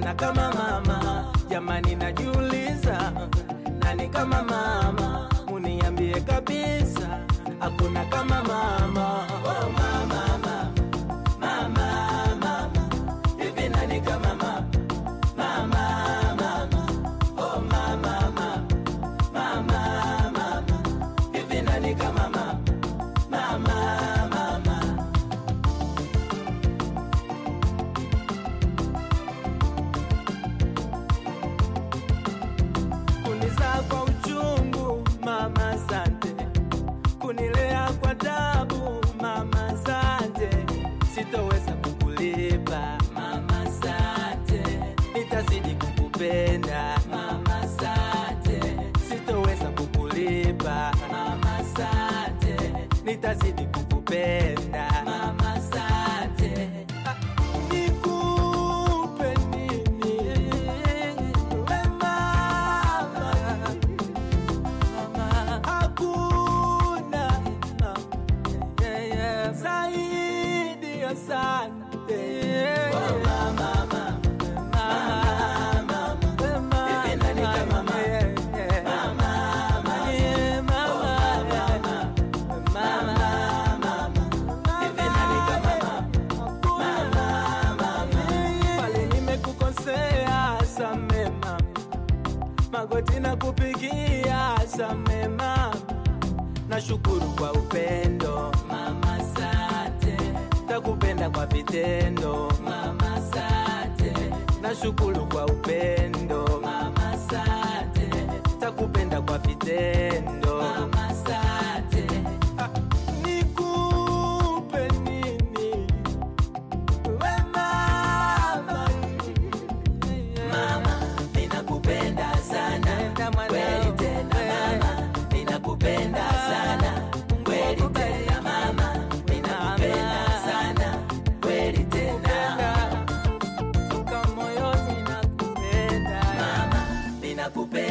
hakuna kama mama. Jamani, najiuliza nani kama mama? Muniambie kabisa, hakuna kama mama. Oh, mama, mama, mama, mama. Hivi nani kama mama? Mama, mama. Oh, mama, mama, mama, mama. Hivi nani kama mama? Mama, mama. kunizaa kwa uchungu mama sante, kunilea kwa tabu mama sante, sitoweza kukulipa mama sante, nitazidi kukupenda mama sante, sitoweza kukulipa mama sante, nitazidi kukupenda mama sante. Nikupe nini we mama, hakuna zaidi ya asante. Oh, mama, mama, mama, mama. Hivi nani kama mama? Mama, mama. Oh, mama, mama, mama. Hivi nani kama mama? pale nimekukosea same mama, magoti na kupigia same mama, nashukuru kwa upendo mama, sante, takupenda kwa vitendo mama, sante, nashukuru kwa upendo mama, sante, takupenda kwa vitendo mama, sante, ah, nikupe nini we mama Mama, ninakupenda sana kweli tena mama, ninakupenda sana kweli tena mama, ninakupenda sana kweli tena toka moyoni nakupenda mama, ninakupenda